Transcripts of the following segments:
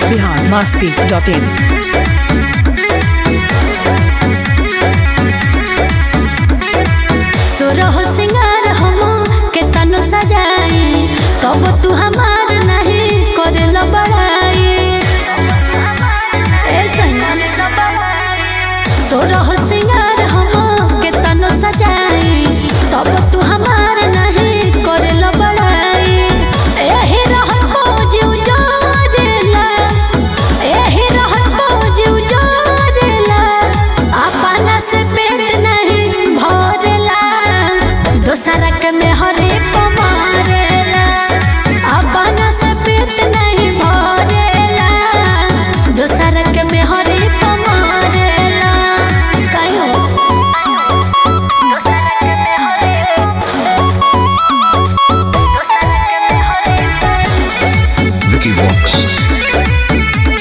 Bihar Masti dot in सोरह सिंगार हम के तनु सजाई तब तू हमार नहीं करे लो बड़ाई ए सैया सोरह सिंगार हम के तनु सजाई तब तू हमार नहीं करे लो बड़ाई एही रहन को जीव जोरेला एही रहन को जीव जोरेला अपना से पेट नहीं भरेला दोसरा के में हरे पमारेला अपना से पेट नहीं भरेला दोसरा के में हरे पमारेला कायो Vicky Vox.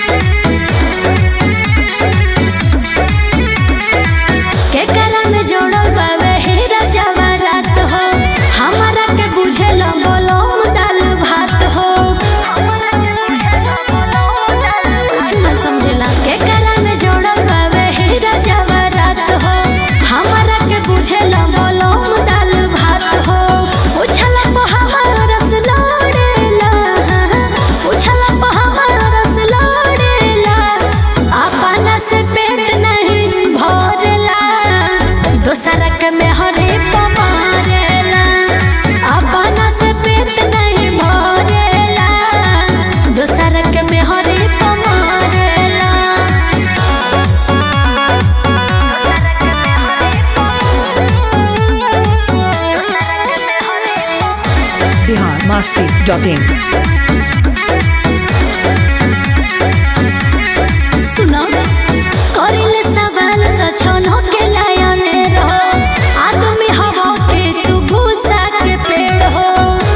के करा में जोड़ल बावे हीरा जवाहरात हो हमारा के बुझेल बोलो दाल भात हो कुछ न समझेला के करा में जोड़ल बावे हीरा जवाहरात हो हमारा के बुझेल बोलो दाल भात हो उछला पे हमारा रस लोड़ेला उछला पे हमारा रस लोड़ेला अपना से पेट नहीं भरेला दोसरा के में हरे पमारेला अपना से पेट नहीं भरेला दोसरा के में हरे पमारेला बिहार मस्ती डॉट इन सुनो करिले सवाल त छनो के लायने रहो आदमी हवा के तू भूसा के पेड़ हो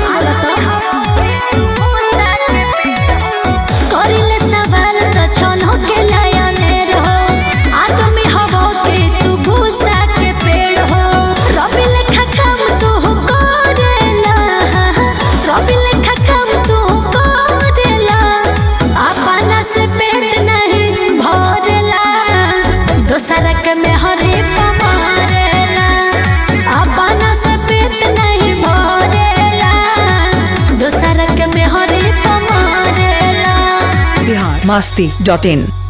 करिले सवाल त छनो के लायने रहो आदमी हवा के तू भूसा के पेड़ हो रवि लेखा काम तू करेला रवि लेखा काम तू करेला अपना से पेट नहीं भरेला दोसरा के में हरे पमारेला अपना से पेट नहीं भरेला दोसरा के में हरे पमारेला बिहार मस्ती डॉट इन